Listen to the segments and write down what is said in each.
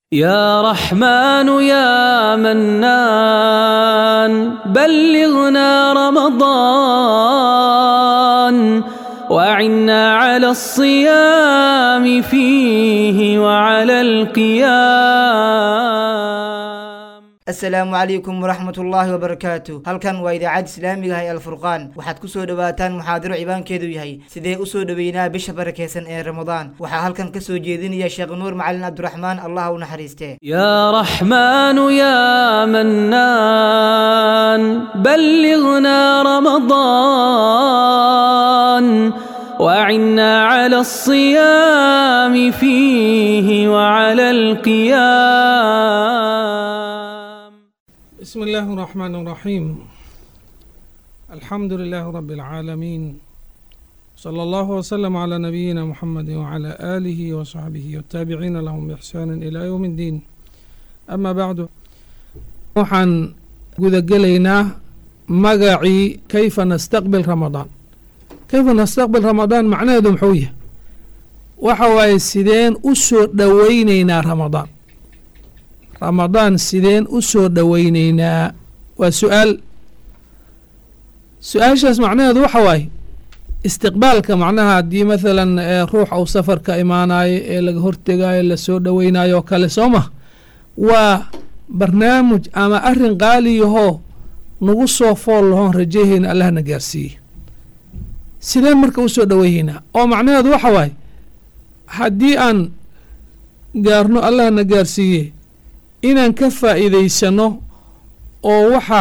يا رحمن يا منان بلغنا رمضان وعنا على الصيام فيه وعلى القيام asalaamu calaykum waraxmat ullaahi wabarakaatu halkan waa idaacadda islaamiga ah ee alfurqaan waxaad ku soo dhowaataan muxaadaro cibaankeedu yahay sidee u soo dhoweynaa bisha barakeysan ee ramadaan waxaa halkan ka soo jeedinaya sheekh nuur macalin cabdiraxmaan allah u naxariistee يا رحمن يا منان بلغنا رمضان وعنا على الصيام فيه وعلى القيام بسم الله الرحمن الرحيم الحمد لله رب العالمين صلى الله وسلم على نبينا محمد وعلى آله وصحبه والتابعين لهم بإحسان إلى يوم الدين أما بعد waxaan gudagelaynaa magacii kayfa nastaqbil ramadaan kayfa nastaqbil ramadaan macnaheedu muxuu yahay waxa waaye sideen u soo dhoweyneynaa ramadaan ramadaan sideen u soo dhoweyneynaa waa su-aal su-aashaas macnaheedu waxa waaye istiqbaalka macnaha haddii mathalan ruux uu safarka imaanayo ee laga hortegaayo lasoo dhoweynayo oo kale soo ma waa barnaamij ama arin qaaliyahoo nagu soo fool lahoon rajaheyna allahna gaarsiiye sideen marka u soo dhoweyneynaa oo macnaheedu waxa waaye haddii aan gaarno allahna gaarsiiye inaan ka faa'iidaysano oo waxa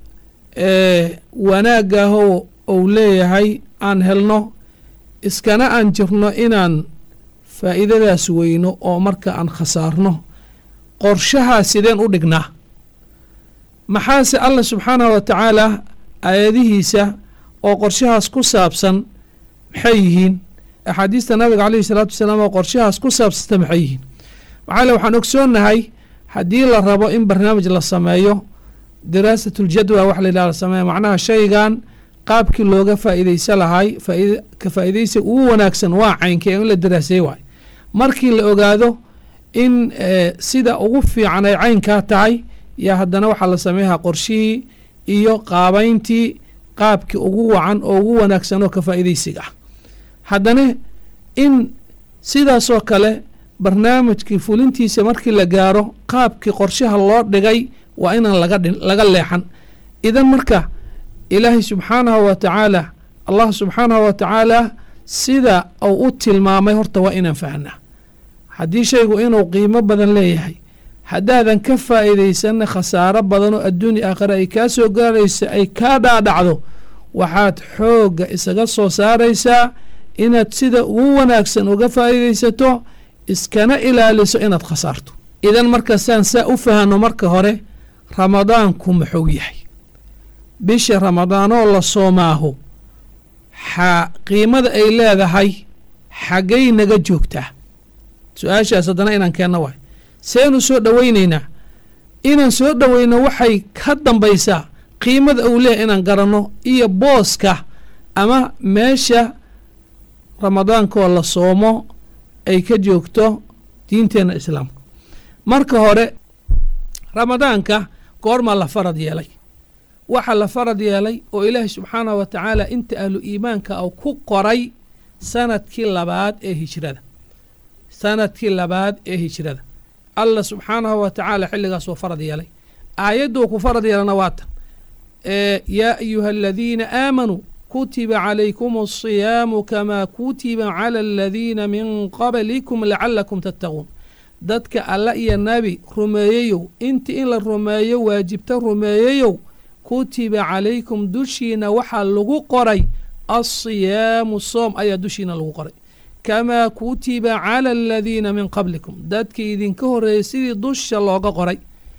wanaagaahoo uu leeyahay aan helno iskana aan jirno inaan faa'iidadaas weyno oo marka aan khasaarno qorshahaa sideen u dhignaa maxaase allah subxaanahu wa tacaala aayadihiisa oo qorshahaas ku saabsan maxay yihiin axaadiista nabiga caleyhi salaatu wasalaam oo qorshahaas ku saabsanta maxay yihiin maxaa le waxaan ogsoonnahay haddii la rabo in barnaamij la sameeyo diraasatuljadwa wax layidhaha la sameeyo macnaha shaygan qaabkii looga faa'iidaysa lahay ka faa'iidaysa ugu wanaagsan waa caynkee in la daraaseey waay markii la ogaado in sida ugu fiican ay caynkaa tahay yaa haddana waxaa la sameeyahaa qorshihii iyo qaabayntii qaabkii ugu wacan oo ugu wanaagsan oo ka faa'iidaysiga ah haddana in sidaasoo kale barnaamijkii fulintiisa markii la gaaro qaabkii qorshaha loo dhigay waa inaan laga leexan idan marka ilaahay subxaanahu wa tacaala allah subxaanahu wa tacaala sida uu u tilmaamay horta waa inaan fahnaa haddii shaygu inuu qiimo badan leeyahay haddaadan ka faa'iidaysanna khasaaro badan oo adduunya aakhira ay kaa soo gaaraysa ay kaa dhaadhacdo waxaad xoogga isaga soo saaraysaa inaad sida ugu wanaagsan uga faa'iidaysato iskana ilaaliso inaad khasaarto idan marka saan saa u fahanno marka hore ramadaanku muxuu yahay bisha ramadaanoo la soomaaho xa qiimada ay leedahay xaggay naga joogtaa su-aashaas haddana inaan keenno waay seenu soo dhoweyneynaa inaan soo dhoweyno waxay ka dambaysaa qiimada uu leeyahay inaan garanno iyo booska ama meesha ramadaankoo la soomo ay ka joogto diinteenna islaamka marka hore ramadaanka goormaa la farad yeelay waxaa la farad yeelay oo ilaahay subxaanahu wa tacaala inta ahlu iimaanka uu ku qoray sanadkii labaad ee hijrada sanadkii labaad ee hijrada allah subxaanahu wa tacaala xilligaas uu farad yeelay aayadduu ku farad yeelana waatan yaa ayuha aladiina aamanuu kutiba calaykum alsiyaamu kamaa kutiba cala aladiina min qablikum lacalakum tattaquun dadka alla iyo nabi rumeeyeyow intii in la rumeeyo waajibta rumeeyeyow kutiba calaykum dushiina waxaa lagu qoray alsiyaamu soom ayaa dushiina lagu qoray kamaa kutiba cala aladiina min qablikum dadkii idinka horreeyey sidii dusha looga qoray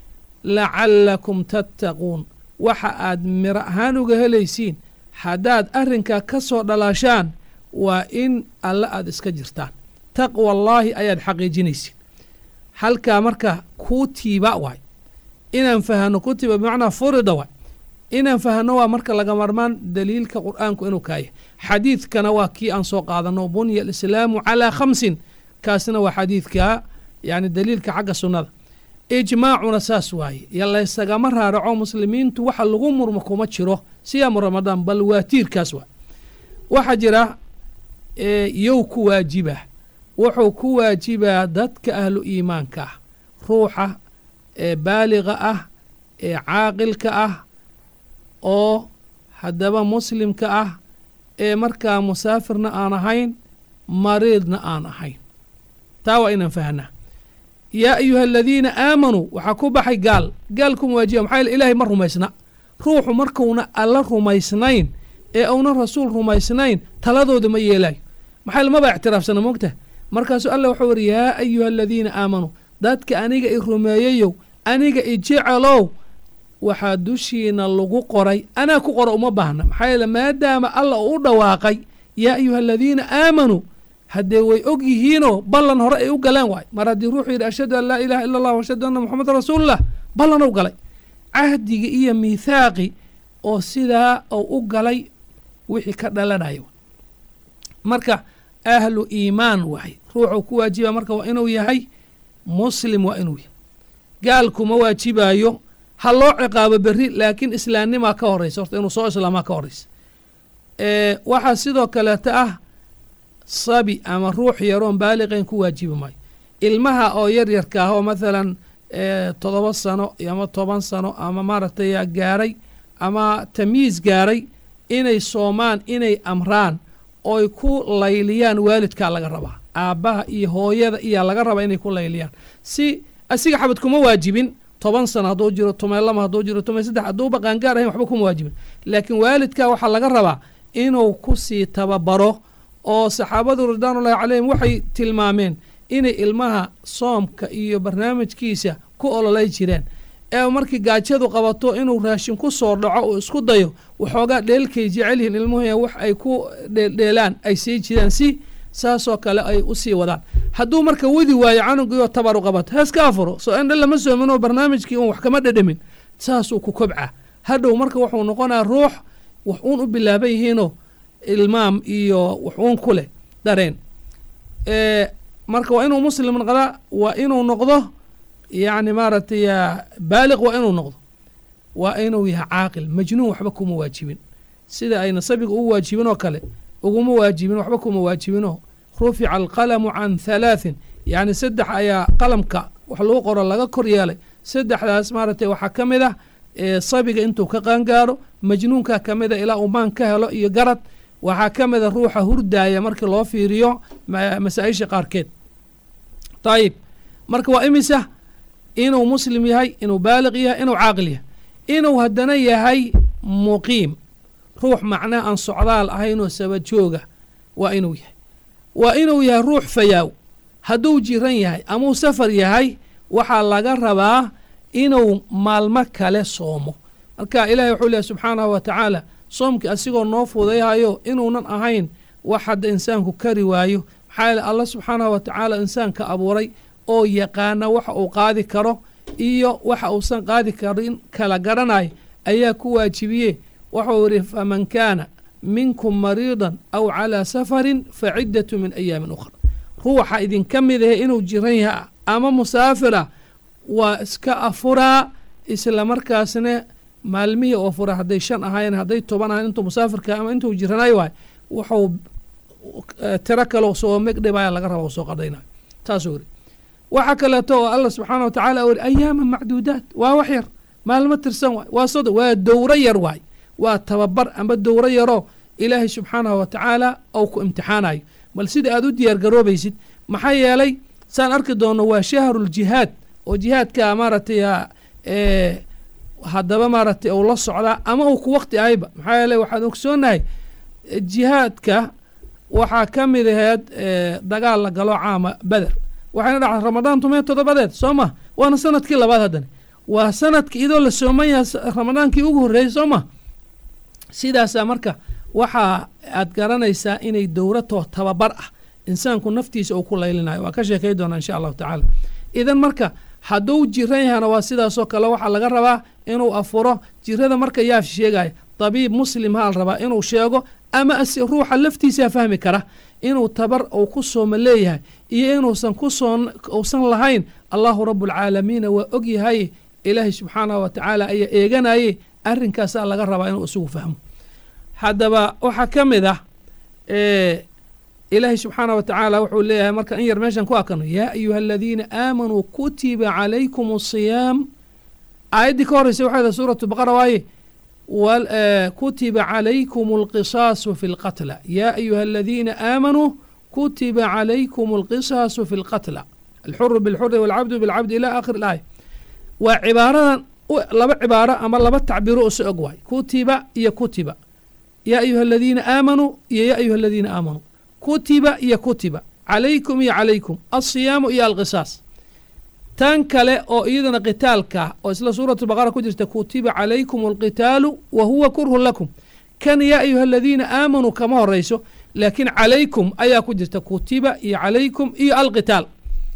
lacalakum tattaquun waxa aad miro ahaan uga helaysiin haddaad arrinkaa ka soo dhalaashaan waa in alle aada iska jirtaan taqwa allaahi ayaad xaqiijinaysiin halkaa marka kutiba waay inaan fahano kutiba bimacnaa furida waay inaan fahno waa marka laga marmaan daliilka qur'aanku inuu kaaya xadiidkana waa kii aan soo qaadano bunya alislaamu calaa khamsin kaasna waa xadiidka yacni daliilka xagga sunnada ijmaacuna saas waaye yo laysagama raaraco muslimiintu waxa lagu murmo kuma jiro siyaamu ramadaan bal waa tiirkaas waay waxaa jira yow ku waajiba wuxuu ku waajibaa dadka ahlu iimaanka ah ruuxa ee baaliga ah ee caaqilka ah oo haddaba muslimka ah ee markaa musaafirna aan ahayn mariidna aan ahayn taa waa inaan fahnaa yaa ayuha aladiina aamanuu waxaa ku baxay gaal gaal kuma waajiba maxaa yeele ilaahay ma rumaysna ruuxu markuuna alla rumaysnayn ee uuna rasuul rumaysnayn taladooda ma yeelaayo maxaa yeele maba ictiraafsana moogta markaasuu alla wuxuu yidhi yaa ayuha aladiina aamanuu dadka aniga i rumeeyayow aniga i jecelow waxaa dushiina lagu qoray anaa ku qora uma baahna maxaa yeele maadaama alla uu u dhawaaqay yaa ayuha aladiina aamanuu haddee way og yihiinoo ballan hore ay u galeen waay mar haddii ruuxuu yidhi ashhadu an laa ilaha illa allah ashhadu anna moxamedan rasuululah ballan u galay cahdigii iyo miithaaqi oo sidaa uu u galay wixii ka dhalanayo marka ahlu iimaan waay ruuxuu ku waajiba marka waa inuu yahay muslim waa inuu yahay gaalkuma waajibaayo ha loo ciqaabo berri laakiin islaamnimaa ka horraysa horta inuu soo islaamaa ka horraysa waxaa sidoo kaleeta ah sabi ama ruux yaroon baaliqayn ku waajibi maayo ilmaha oo yar yarka ah oo mathalan toddoba sano ama toban sano ama maaragtay gaaray ama tamyiis gaaray inay soomaan inay amraan oy ku layliyaan waalidkaa laga rabaa aabbaha iyo hooyada iyaa laga rabaa inay ku layliyaan si asiga xabad kuma waajibin toban sano hadduu jiro tumay lama hadduu jiro tumay saddex hadduuba qaangaar ahayn waxba kuma waajibin laakiin waalidkaa waxaa laga rabaa inuu kusii tababaro oo saxaabadu ridwaanullahi calayhim waxay tilmaameen inay ilmaha soomka iyo barnaamijkiisa ku ololay jireen ee markii gaajadu qabato inuu raashin ku soo dhaco uu isku dayo waxoogaa dheelkay jecel yihiin ilmuhu wax ay ku dheeldheelaan ay sii jiraan si saasoo kale ay u sii wadaan hadduu marka wadi waayo canugiioo tabaru qabato heeska afuro soo indha lama soominoo barnaamijkii uun wax kama dhedhamin saasuu ku kobca hadhow marka wuxuu noqonaa ruux wax uun u bilaaban yihiinoo ilmaam iyo wax uun ku leh dareen marka waa inuu muslim noqdaa waa inuu noqdo yacni maaragtay baaliq waa inuu noqdo waa inuu yahay caaqil majnuun waxba kuma waajibin sida ayna sabiga ugu waajibin oo kale uguma waajibin waxba kuma waajibinoo rufica alqalamu can halaaثin yacni saddex ayaa qalamka wax lagu qoro laga kor yeelay saddexdaas maaragtay waxaa ka mid ah sabiga intuu ka qaangaaro majnuunkaa ka mida ilaa uu maan ka helo iyo garad waxaa ka mida ruuxa hurdaaya markii loo fiiriyo masaa-isha qaarkeed ayib marka waa imisa inuu muslim yahay inuu baaliq yahay inuu caaqil yahay inuu haddana yahay muqiim ruux macnaha aan socdaal ahaynoo sabajooga waa inuu yahay waa inuu yahay ruux fayaaw hadduu jiran yahay amuu safar yahay waxaa laga rabaa inuu maalmo kale soomo marka ilahi wuxuu leehay subxaanahu wa tacaala soomkii asigoo noo fudayhayo inuunan ahayn wax hadda insaanku kari waayo maxaa yeele allah subxaanahu wa tacaala insaanka abuuray oo yaqaana waxa uu qaadi karo iyo waxa uusan qaadi karin kala garanayo ayaa ku waajibiye wuxuu yidhi faman kaana minkum mariidan aw calaa safarin fa ciddatu min ayaamin ukhra ruuxa idinka mid ahe inuu jiran yaha ama musaafira waa iska afuraa isla markaasna maalmihii oo fura hadday shan ahaayeen hadday toban ahayen intuu musaafirka ama intuu jiranayo waay wuxuu tiro kaleo soo megdhibaya laga raba soo qadhaynayo taasuu yidhi waxaa kaleeto oo allah subxaana wa tacaala u yidhi ayaama macduudaat waa wax yar maalmo tirsan waay waa sodo waa dowro yar waay waa tababar amba dowro yaroo ilaahay subxaanahu wa tacaala ou ku imtixaanayo bal sida aad u diyaar garoobaysid maxaa yeelay saan arki doonno waa shahruljihaad oo jihaadka maaragtay haddaba maaragtay uu la socdaa ama uu ku wakti ahayba maxaa yeeley waxaan ogsoonahay jihaadka waxaa ka mid aheed dagaal la galo caama beder waxayna dhacday ramadaan tumee toddobadeed soo ma waana sanadkii labaad haddana waa sanadkii idoo la sooman yaha ramadaankii ugu horreeyey soo ma sidaasaa marka waxaa aad garanaysaa inay dowratoo tababar ah insaanku naftiisa uu ku laylinayo waa ka sheekay doonaa insha allahu tacaala idan marka hadduu jiran yahana waa sidaasoo kale waxaa laga rabaa inuu afuro jirada marka yaa sheegaya dabiib muslim haa la rabaa inuu sheego ama ruuxa laftiisaa fahmi kara inuu tabar uu ku sooma leeyahay iyo inuusan ku soon uusan lahayn allahu rabualcaalamiina waa og yahay ilaahay subxaanahu wa tacaala ayaa eeganaye arrinkaasaa laga rabaa inuu isugu fahmo haddaba waxaa ka mid ah ilaahay subxaanah wa tacaala wuxuu leeyahay marka in yar meeshan ku akano yaa ayuha aladiina aamanuu kutiba calaykum asiyaam aayaddii ka horreysa waxay dahay suuratu baqara waaye kutiba calaykum alqisaasu fi lqatla yaa ayuha aladiina aamanuu kutiba calaykum alqisaasu fi lqatla alxuru bilxuri walcabdu bilcabdi ila aakhir ilaaya waa cibaaradan laba cibaaro ama laba tacbiiro usi og waay kutiba iyo kutiba yaa ayuha aladiina aamanuu iyo yaa ayuha aladiina aamanuu kutiba iyo kutiba calaykum iyo calaykum alsiyaamu iyo alqisaas tan kale oo iyadana qitaalka oo isla suuratu baqara ku jirta kutiba calaykum alqitaalu wa huwa kurhun lakum kan yaa ayuha aladiina aamanuu kama horeyso laakiin calaykum ayaa ku jirta kutiba iyo calaykum iyo alqitaal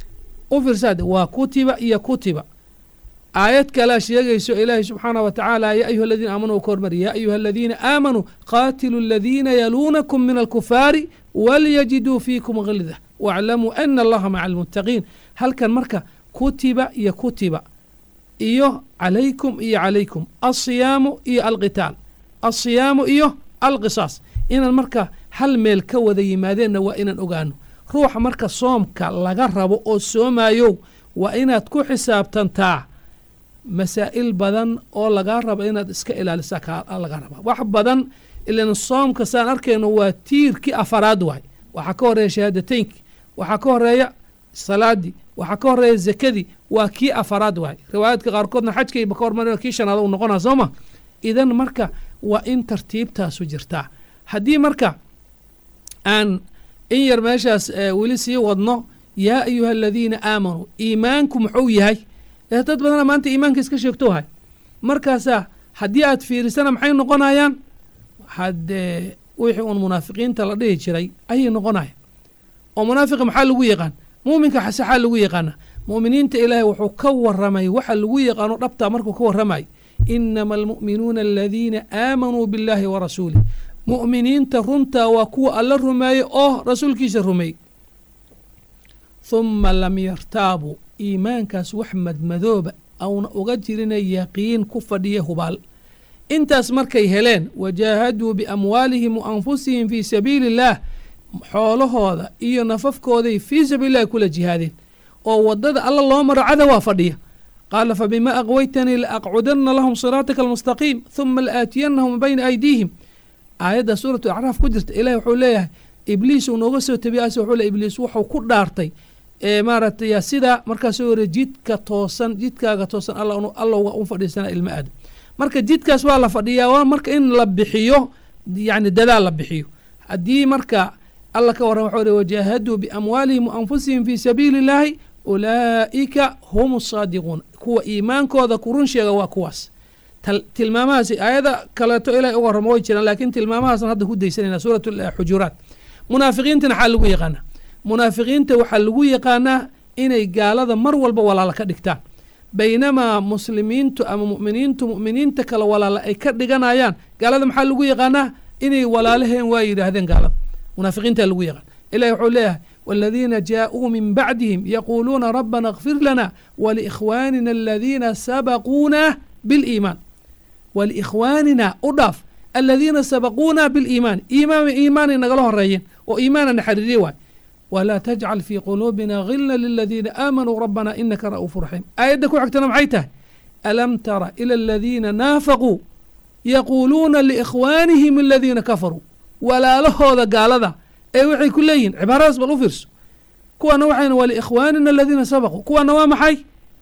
u fiirsaade waa kutiba iyo kutiba aayad kalea sheegayso ilaahay subxaanah wa tacaala yaa ayuha aladiina aamanuu ka hormari yaa ayuha aladiina aamanuu qaatilu aladiina yaluunakum min alkufaari walyajiduu fiikum gilda waaclamuu ana allaha maca almuttaqiin halkan marka kutiba iyo kutiba iyo calaykum iyo calaykum alsiyaamu iyo alqitaal alsiyaamu iyo alqisaas inaan marka hal meel ka wada yimaadeenna waa inaan ogaano ruuxa marka soomka laga rabo oo soomayow waa inaad ku xisaabtantaa masaa'il badan oo lagaa rabo inaad iska ilaalisa kaa laga rabaa wax badan ilan soomka saan arkayno waa tiirkii afaraad waay waxaa ka horeeya shahaadateynki waxaa ka horeeya salaadii waxaa ka horeeya zakadii waa kii afaraad waay riwaayaadka qaarkoodna xajkayba ka hormar kii shanaad u noqonaa soo ma idan marka waa in tartiibtaasu jirtaa haddii marka aan in yar meeshaas weli sii wadno yaa ayuha aladiina aamanuu iimaanku muxuu yahay dad badana maanta iimaanka iska sheegto hay markaasaa haddii aad fiirisana maxay noqonayaan haddee wixii uun munaafiqiinta la dhihi jiray ayay noqonaya oo munaafiqa maxaa lagu yaqaan muuminka xasaxaa lagu yaqaana mu'miniinta ilaahay wuxuu ka waramay waxa lagu yaqaano dhabtaa markuu ka waramay inama almu'minuuna aladiina aamanuu biاllaahi wa rasuulih mu'miniinta runtaa waa kuwa alla rumeeyey oo rasuulkiisa rumeeyey huma lam yartaabuu iimaankaas wax madmadooba auna uga jirina yaqiin ku fadhiya hubaal intaas markay heleen wajaahaduu biamwaalihim wa anfusihim fii sabiili illaah xoolahooda iyo nafafkooday fii sabiilillahi kula jihaadeen oo waddada alla loo maro cadawaa fadhiya qaala fabima aqwaytanii laaqcudanna lahum siraataka almustaqiim huma laaatiyannahum min bayna aydiihim aayadda suuratu acraaf ku jirta ilahi wuxuu leeyahay ibliis uu nooga soo tabiyaas wuxuu le ibliis wuxuu ku dhaartay ee maaragtay sidaa markaasuu yiri jidka toosan jidkaaga toosan alla allowga u fadhiisana ilma aadam marka jidkaas waa la fadhiyaa waa marka in la bixiyo yani dadaal la bixiyo haddii marka alla ka warran waxuu ri wajaahaduu biamwaalihim wa anfusihim fii sabiili illaahi ulaa'ika hum asaadiquun kuwa iimaankooda ku run sheega waa kuwaas tilmaamahaasi aayada kaleeto ilahay uga warramo way jiraan laakiin tilmaamahaasna hadda ku daysanayna suurat xujuraat munaafiqiintana xaa lagu yaqaanaa munaafiqiinta waxaa lagu yaqaanaa inay gaalada mar walba walaala ka dhigtaan baynamaa muslimiintu ama mu'miniintu mu'miniinta kale walaala ay ka dhiganayaan gaalada maxaa lagu yaqaanaa inay walaalaheen waa yidhaahdeen gaalada munaafiqiinta lagu yaqaan ilahi wuxuu leeyahay والذين جاءوا من بعدهم يقولون ربنا اغفر لنا ولإخواننا الذين سبقونا بالإيمان ولإخواننا أضاف الذين سبقونا بالإيمان إيمان إيمان نقله الرأيين وإيمانا نحرري واي ولا تجعل في قلوبنا غلا للذين آمنوا ربنا إنك رؤوف رحيم آية كو عكتنا معيته ألم تر إلى الذين نافقوا يقولون لإخوانهم الذين كفروا ولا له هذا قال ذا أي وحي كلين عبارة بل أفرس كوانا وحين ولإخواننا الذين سبقوا كوانا وامحي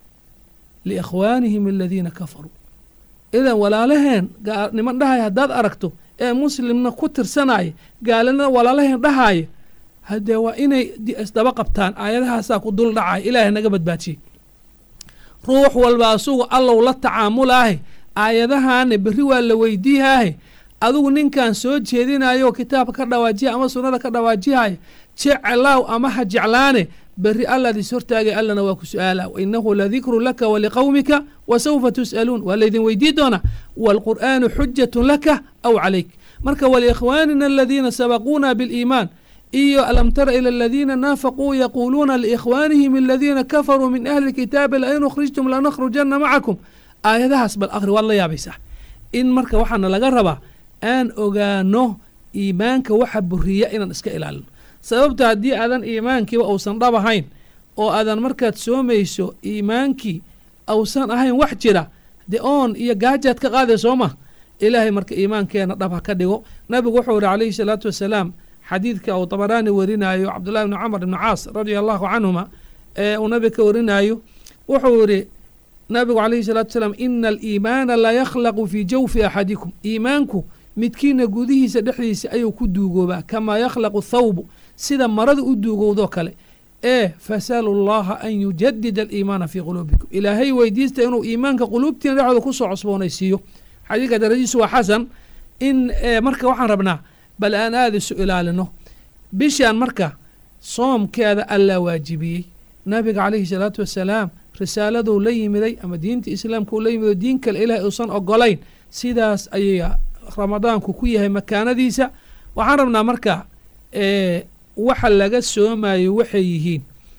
لإخوانهم الذين كفروا إذا ولا لهن نمن دهاي هداد أركتو ee muslimna ku tirsanaya gaalana walaalaheen dhahaya haddee waa inay isdaba qabtaan aayadahaasaa ku dul dhacay ilaahay naga badbaadiyey ruux walba asugu allow la tacaamulaahe aayadahaane berri waa la weydiihaahe adigu ninkan soo jeedinayo kitaabka ka dhawaajiya ama sunnada ka dhawaajihaya jeclaaw ama ha jeclaane berri allaad is hortaagay allana waa ku su-aala wainahu ladikru laka waliqowmika wasawfa tus'aluun waa laydin weydii doonaa waalqur'aanu xujatun laka aw calayk marka waliikhwaanina aladiina sabaquuna biliimaan iyo alam tara ila aladiina naafaquu yaquuluuna liikhwaanihim aladiina kafaruu min ahli kitaabi lain ukhrijtum lanakhrujanna macakum aayadahaas bal akhri waad la yaabaysaa in marka waxaana laga rabaa aan ogaano iimaanka waxa buriya inaan iska ilaalino sababta haddii aadan iimaankiiba uusan dhab ahayn oo aadan markaad soomayso iimaankii ausan ahayn wax jira de oon iyo gaajaad ka qaaday soo ma ilaahay marka iimaankeena dhab ha ka dhigo nabigu wuxuu yihi calayhi salaatu wasalaam xadiidka uu dabaraani warinaayo cabdullahi bni camar ibni caas radia allahu canhuma ee uu nabiga ka warinaayo wuxuu yidhi nabigu calayhi salaatu wasalaam ina aliimaana la yakhlaqu fii jawfi axadikum iimaanku midkiina gudihiisa dhexdiisa ayuu ku duugoobaa kamaa yakhlaqu thawbu sida marada u duugowdoo kale ee fasalu llaha an yujadida aliimaana fii quluubikum ilaahay weydiista inuu iimaanka quluubtiina dhexdooda kusoo cusboonaysiiyo xadiidka daradiisu waa xasan in marka waxaan rabnaa bal aan aada isu ilaalino bishaan marka soomkeeda allaa waajibiyey nabiga calayhi salaatu wasalaam risaaladuu la yimiday ama diinta islaamka uu la yimido diin kale ilahay uusan ogolayn sidaas ayay ramadaanku ku yahay makaanadiisa waxaan rabnaa marka waxa laga soomayo waxay yihiin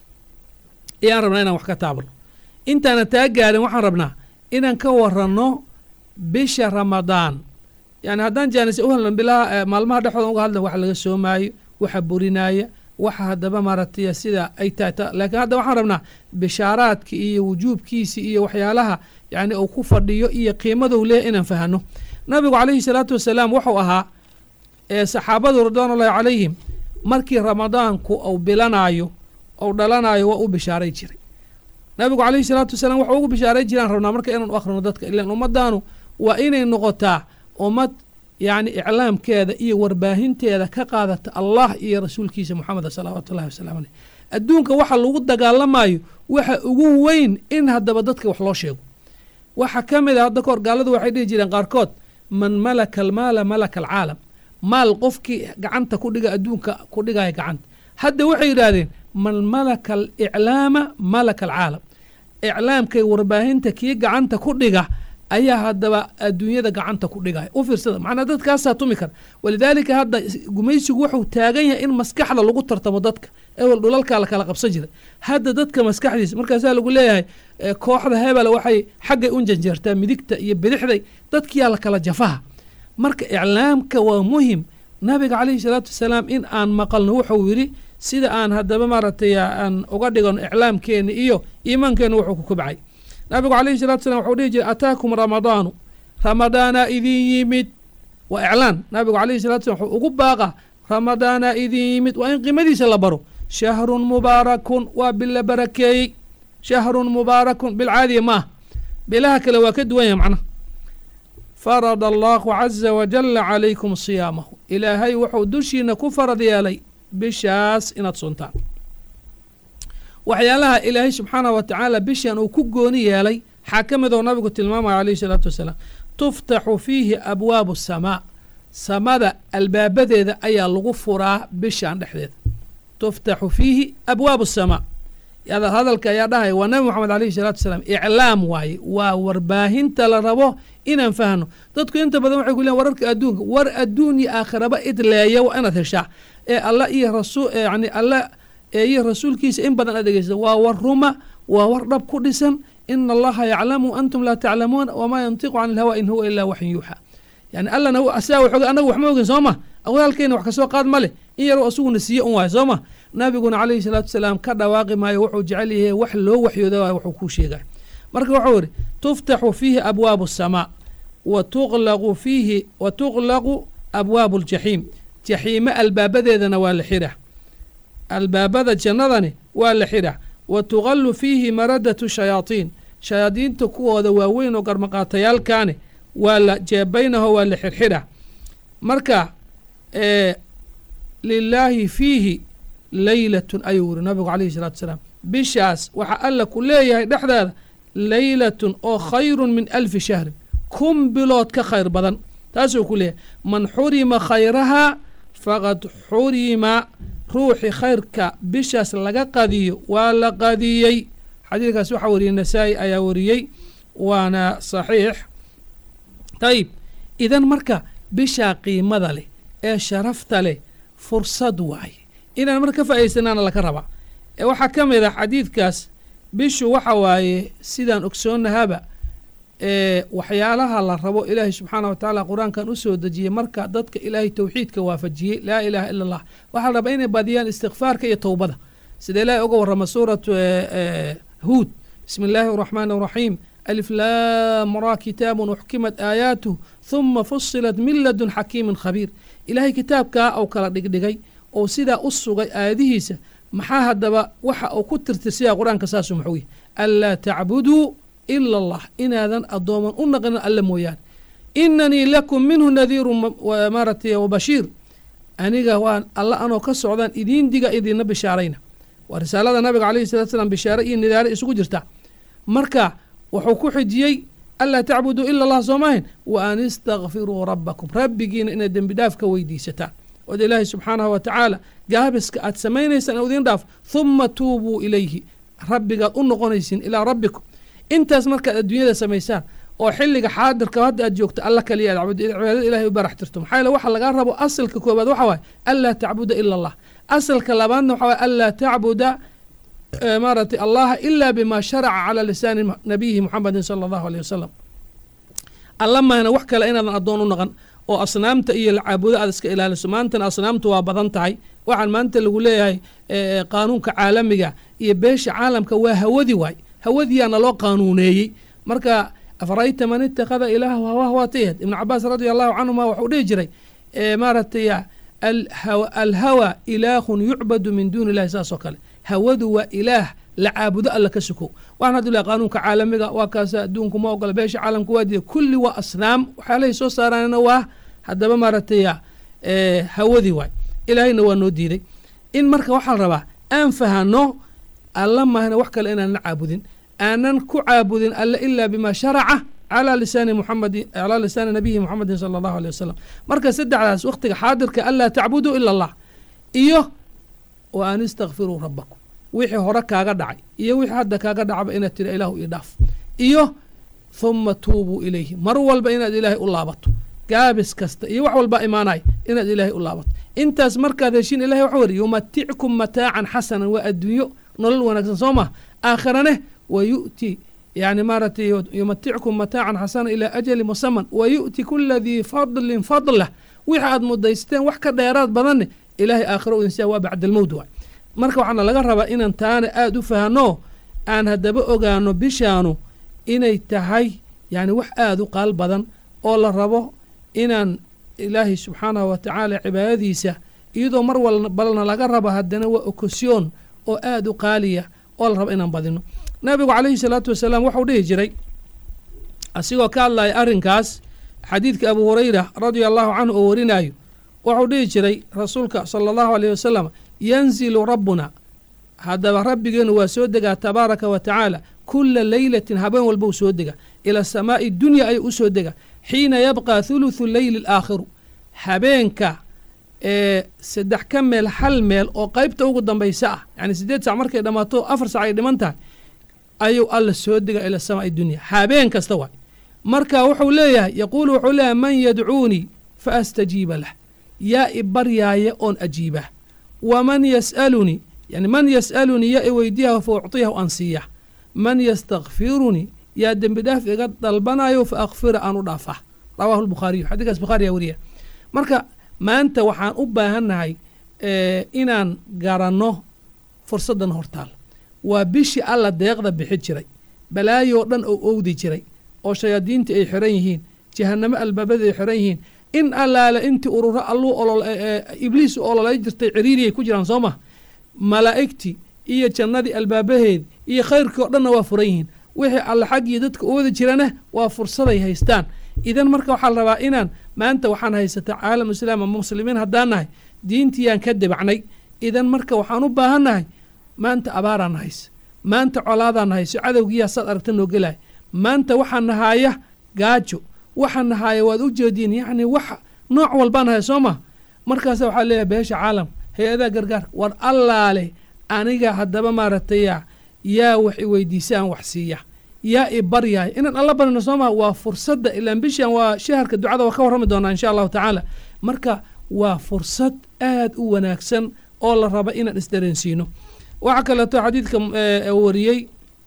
ayaan rabnaa inaan wax ka taabno intaana taa gaarin waxaan rabnaa inaan ka waranno bisha ramadaan yani haddaan jaanise u helno bilaha maalmaha dhexdooda uga hadlan waxa laga soomaayo waxa burinaaya waxa haddaba maaragtay sida ay tahay laakiin hadda waxaan rabnaa bishaaraadka iyo wujuubkiisi iyo waxyaalaha yani uu ku fadhiyo iyo qiimadou leeyahy inaan fahano nabigu calayhi salaatu wasalaam wuxuu ahaa saxaabadu ridwaanullahi calayhim markii ramadaanku uu bilanaayo ou dhalanayo waa u bishaaray jiray nabigu calayhi salaatu wasalaam waxau ugu bishaaray jiraan rabnaa marka inaan u akhrino dadka ilan ummadaanu waa inay noqotaa ummad yacni iclaamkeeda iyo warbaahinteeda ka qaadata allah iyo rasuulkiisa moxameda salawaatu ullahi wasalaamu aleyh adduunka waxa lagu dagaalamayo waxa ugu weyn in haddaba dadka wax loo sheego waxa ka mid a hadda kahor gaaladu waxay dhihi jireen qaarkood man malaka almaala malaka alcaalam maal qofkii gacanta ku dhiga adduunka ku dhigaya gacanta hadda waxay yidhaahdeen man malaka aliclaama malaka alcaalam iclaamkay warbaahinta kii gacanta ku dhiga ayaa haddaba adduunyada gacanta ku dhigaya u fiirsada macnaa dadkaasaa tumi kara walidaalika hadda gumaysigu wuxuu taagan yahay in maskaxda lagu tartamo dadka ewel dhulalkaa la kala qabsan jiray hadda dadka maskaxdiisa markaasaa lagu leeyahay kooxda hebel waxay xaggay u janjeertaa midigta iyo bidixday dadkiyaa la kala jafaha marka iclaamka waa muhim nabiga calayhi salaatu wasalaam in aan maqalno wuxuu yidhi sida aan haddaba maaragtay aan uga dhigano iclaamkeena iyo iimaankeena wuxuu ku kobcay nabigu calayhi salatu salam wuxuu dhihi jiray ataakum ramadaanu ramadaanaa idin yimid waa iclaan nabigu calayhi salatu salam wuxuu ugu baaqa ramadaanaa idin yimid waa in qiimadiisa la baro shahrun mubaarakun waa bil la barakeeyey shahrun mubaarakun bil caadiya ma ah bilaha kale waa ka duwan yahay macnaha farada allahu caza wajala calaykum siyaamahu ilaahay wuxuu dushiina ku farad yeelay bishaas inaad suntaan waxyaalaha ilaahay subxaanah wa tacaala bishan uu ku gooni yeelay waxaa ka mid oo nabigu tilmaamaya calayhi salaatu wasalaam tuftaxu fiihi abwaabu asamaa samada albaabadeeda ayaa lagu furaa bishan dhexdeeda tuftaxu fiihi abwaabu asamaa hadalka ayaa dhahaya waa nabi moxamed alayhi salaatu wasalaam iclaam waaye waa warbaahinta la rabo inaan fahno dadku inta badan waxay ku leeyan wararka adduunka war adduun iyo aakhiraba idleeya waa inaad heshaa ee alla iyo rasul yani alla iyo rasuulkiisa in badan aad dhegeysa waa war ruma waa war dhab ku dhisan ina allaha yaclamu antum laa taclamuun wamaa yantiqu can ilhawa in huwa ilaa waxyin yuuxa yani allana asaa waxoga anagu wax ma ogin soo ma awaalkeena wax kasoo qaad ma leh in yaroo asuguna siiye un waayo soo ma nabiguna calayhi salaatu wasalaam ka dhawaaqi maayo wuxuu jecel yahay wax loo waxyooda waay wuxuu kuu sheegay marka wuxuu ihi tuftaxu fiihi abwaabu asamaa wa tuqlaqu fiihi wa tuqlaqu abwaabu aljaxiim jaxiime albaabadeedana waa la xidha albaabada jannadani waa la xidha wa tuqallu fiihi maradatu shayaatiin shayaadiinta kuwooda waaweyn oo garmaqaatayaalkaani waa la jeebaynaho waa la xirxidha marka lilaahi fiihi leylatun ayuu yiri nabigu calayhi salaatu wasalaam bishaas waxaa alla ku leeyahay dhexdeeda leylatun oo khayrun min alfi shahrin kun bilood ka khayr badan taasuu ku leeyahay man xurima khayrahaa faqad xurima ruuxi khayrka bishaas laga qadiyo waa la qadiyey xadiidkaas waxaa wariyey nasaa-i ayaa wariyey waana saxiix dayib idan marka bishaa qiimada leh ee sharafta leh fursad waaye inaan marka ka faa'idaysanaana laka rabaa ee waxaa ka mid ah xadiidkaas bishu waxa waaye sidaan ogsoonnahaba ee waxyaalaha la rabo ilaahay subxaana wa tacaala qur-aankan u soo dejiyey marka dadka ilaahay towxiidka waafajiyey laa ilaaha ila allah waxaa la rabaa inay badiyaan istikfaarka iyo towbada sida ilaahay uga warrama suuratu huud bismi illaahi araxmaani araxiim alif laam ra kitaabun uxkimat aayaatuh huma fusilat min ladun xakiimin khabiir ilaahay kitaabkaa ou kala dhigdhigay oo sidaa u sugay aayadihiisa maxaa haddaba waxa uu ku tirtirsiyaa qur-aanka saasu muxuu yihi anlaa tacbuduu ila allah inaadan addooman u naqinin alle mooyaane inanii lakum minhu nadiiru maaratay wabashiir aniga waan alla anoo ka socdaan idiin diga idiinna bishaarayna waa risaalada nabiga calayhi salatu slam bishaare iyo nidaare isugu jirta marka wuxuu ku xijiyey anlaa tacbuduu ila allah soo maahayn wa an istakfiruu rabbakum rabbigiina inaad dembi dhaaf ka weydiisataan ood ilaahay subxaanahu wa tacaala gaabiska aad samaynaysaan idiin dhaaf huma tuubuu ilayhi rabbigaad u noqonaysiin ilaa rabbikum intaas markaad adduunyada samaysaan oo xilliga xaadirka hadda aad joogto alla kaliya aad cabud cibaadada ilahay u barax tirto maxaa yeele waxa lagaa rabo asalka koobaad waxa waaye anlaa tacbuda ila allah asalka labaadna waxa waaye anlaa tacbuda maaratay allaha ila bima sharaca cala lisaani nabiyihi muxamedin sala allahu aleyh wasalam alla mahna wax kale inaadan addoon u naqan oo asnaamta iyo caabudo aad iska ilaaliso maantana asnaamtu waa badan tahay waxaan maanta lagu leeyahay qaanuunka caalamiga iyo beesha caalamka waa hawadi waay hawadiyaana loo qaanuuneeyey marka afarayta man ittakhada ilaahu hawah waatayad ibnu cabaas radia allahu canhuma waxuu dhihi jiray maaratay alhawa ilaahun yucbadu min duuni illahi saas oo kale hawadu waa ilaah la caabudo alla ka sukow waxaan haddu lehay qaanuunka caalamiga waa kaasa adduunku ma ogola beesha caalamka waa diida kulli waa asnaam waxyaalahay soo saaraanna waa haddaba maaratay hawadii waay ilaahayna waa noo diiday in marka waxaa la rabaa aan fahano alla mahna wax kale inaanan caabudin aanan ku caabudin alle ilaa bima sharaca calaa lisaani muxamedi calaa lisaani nabiyi muxamedin sala allahu aleyh wasalam marka saddexdaas wakhtiga xaadirka anlaa tacbuduu ila allah iyo wa an istakfiruu rabbakum wixii hore kaaga dhacay iyo wixii hadda kaaga dhacba inaad tira ilaahu io dhaaf iyo huma tuubuu ilayhi mar walba inaad ilaahay u laabato gaabis kasta iyo wax walba imaanay inaad ilaahay u laabato intaas markaad heshiin ilahay waxa weri yumatickum mataacan xasanan waa adduunyo nolol wanaagsan soo mah aakhirane wa yu'ti yani maaratay yumatickum mataacan xasana ilaa ajali musaman wa yu'ti kula dii fadlin fadlah wixi aad mudaysteen wax ka dheeraad badanne ilaahay aakhiro udinsiya waa bacdalmowd waay marka waxaana laga rabaa inaan taana aada u fahno aan haddaba ogaano bishaanu inay tahay yani wax aada u qaal badan oo la rabo inaan ilaahay subxaanahu wa tacaala cibaadadiisa iyadoo mar walbalna laga rabo haddana waa okosyoon oo aada u qaaliya oo la rabo inaan badino nabigu calayhi salaatu wasalaam waxau dhihi jiray asigoo ka hadlaya arrinkaas xadiidka abu hurayra radia allahu canhu oo warinayo waxau dhihi jiray rasuulka sala allahu aleyh wasalam yanzilu rabbuna haddaba rabbigeenu waa soo degaa tabaaraka wa tacaala kula leylatin habeen walba u soo dega ila samaa'i dunya ayuu u soo dega xiina yabqa thuluthu leyli alaakhiru habeenka ee saddex ka meel hal meel oo qaybta ugu dambaysa ah yani siddeed sac markay dhammaato afar sac ay dhiman tahay ayuu alla soo dega ila samaa'i dunya habeen kasta waay marka wuxuu leeyahay yaquulu wuxuu leeyahay man yadcuunii fa astajiiba lah yaa i baryaaya oon ajiibah waman yas'alunii yani man yas'alunii yaa i weydiyaha fa ucطiyahu aan siiya man yastakfirunii yaa dembi dhaaf iga dalbanayo fa akfira aan u dhaafah rawaahu lbukhaariyu xadiikaas bukhaariyaa weriya marka maanta waxaan u baahannahay inaan garanno fursaddan hortaal waa bishii alla deeqda bixi jiray balaayoo dhan oo owdi jiray oo shayaadiinta ay xiran yihiin jahanamo albaabada ay xiran yihiin in allaale intii ururo alluu olol ibliis u ololay jirtay ciriiriyay ku jiraan soo mah malaa'igtii iyo jannadii albaabaheedi iyo khayrkii oo dhanna waa furan yihiin wixii alle xaggii dadka u wada jirana waa fursaday haystaan idan marka waxaa la rabaa inaan maanta waxaan haysata caalam islaam ama muslimiin haddaan nahay diintiyaan ka debacnay idan marka waxaan u baahannahay maanta abaaraan hayse maanta colaadaan hayso cadowgiyaa saad aragta noo gelaya maanta waxaa nahaaya gaajo waxaa nahaaya waad u jeediin yacni wax nooc walbaan haya soo ma markaasa waxaa leeyahay beesha caalam hay-adaha gargaarka war allaale aniga haddaba maaragtaya yaa wax i weydiisa aan wax siiya yaa i baryaaya inaan alla barino soo maha waa fursadda ilaan bishan waa shaharka ducada waa ka warrami doonaa insha allahu tacaala marka waa fursad aad u wanaagsan oo la raba inaan isdareensiino waxaa kaleeto xadiidka wariyey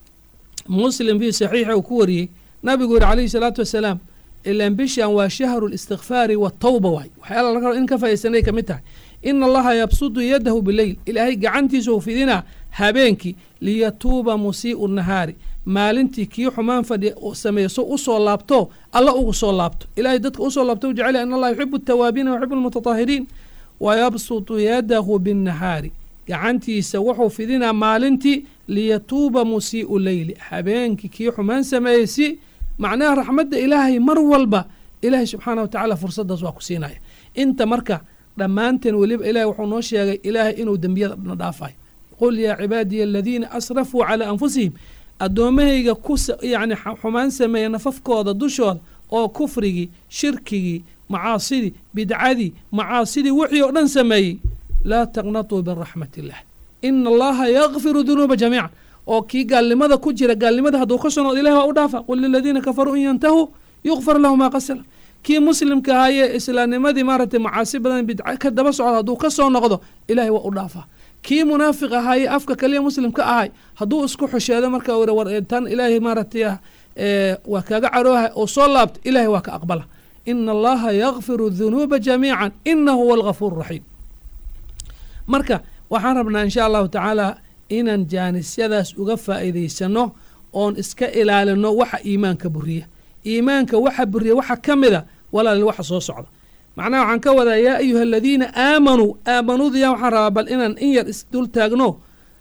muslim fii saxiixa uu ku wariyey nabigu yihi calayhi salaatu wasalaam ilaan bishan waa shahru listikfaari watawba waay waxyaala laga raba in ka faaidaysanay ka mid tahay ina allaha yabsudu yadahu bileyl ilaahay gacantiisa u fidinaa habeenkii liyatuuba musii'u nahaari maalintii kii xumaan fadhi sameeso usoo laabto alla ugu soo laabto ilahay dadka usoo laabto u jecel in allah yuxibu atawaabiina yuxibu almutatahiriin wayabsutu yadahu binnahaari gacantiisa wuxuu fidinaa maalintii liyatuuba musii'u leyli habeenkii kii xumaan sameeyey si macnaha raxmadda ilaahay mar walba ilaahay subxaana wa tacaala fursaddaas waa ku siinaya inta marka dhammaanteen weliba ilahay wuxuu noo sheegay ilaahay inuu dembiyada dhan dhaafayo qul yaa cibaadiya aladiina asrafuu calaa anfusihim addoommahayga ku yacni xumaan sameeya nafafkooda dushooda oo kufrigii shirkigii macaasidii bidcadii macaasidii wixii oo dhan sameeyey laa taqnatuu min raxmat illah ina allaha yakfiru dunuuba jamiican oo kii gaalnimada ku jira gaalnimada hadduu ka soo noqdo ilahi waa u dhaafa qul liladiina kafaruu in yantahuu yukfar lahu maa qasala kii muslimka ahaayee islaamnimadii maaragtay macaasi badan bidca ka daba socda hadduu ka soo noqdo ilahay waa u dhaafaa kii munaafiq ahaayee afka kaliya muslimka ahay hadduu isku xusheedo marka uri war tan ilaahay maaragtay waa kaaga carooha oo soo laabta ilahay waa ka aqbala ina allaha yakfiru dunuuba jamiican inahu huwa algafuur raxiim marka waxaan rabnaa insha allahu tacaala inaan jaanisyadaas uga faa'iidaysano oon iska ilaalino waxa iimaanka buriya iimaanka waxa buriya waxa ka mida walaal waxa soo socda macnaha waxaan ka wadaa yaa ayuha aladiina aamanuu aamanuudiya waxaan rabaa bal inaan in yar isdul taagno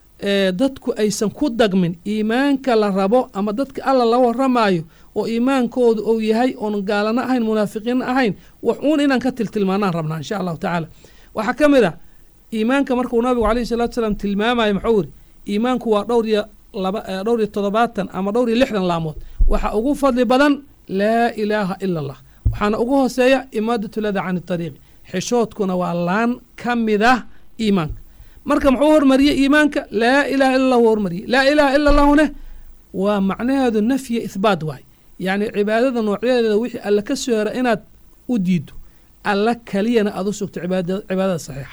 dadku aysan ku dagmin iimaanka la rabo ama dadka alla la waramaayo oo iimaankoodu uu yahay oon gaalano ahayn munaafiqiin ahayn wax uun inaan ka tiltilmaanaan rabnaa insha allahu tacaala waxaa ka mid a iimaanka markuu nabigu alayhi salatu salaam tilmaamayo muxuu yiri iimaanku waa dhowr iyo laba dhowr iyo toddobaatan ama dhowr iyo lixdan laamood waxa ugu fadli badan laa ilaaha ila allah waxaana ugu hooseeya imaadatu lada can ariiqi xishoodkuna waa laan ka mid ah iimaanka marka muxuu hormariyey iimaanka laa ilaha illa allah hormariyey laa ilaha ila allahune waa macnaheedu nafya ihbaat waay yacni cibaadada noocyadeeda wixii alla ka soo hera inaad u diido alla keliyana aad u sugto cibaadada saxiixa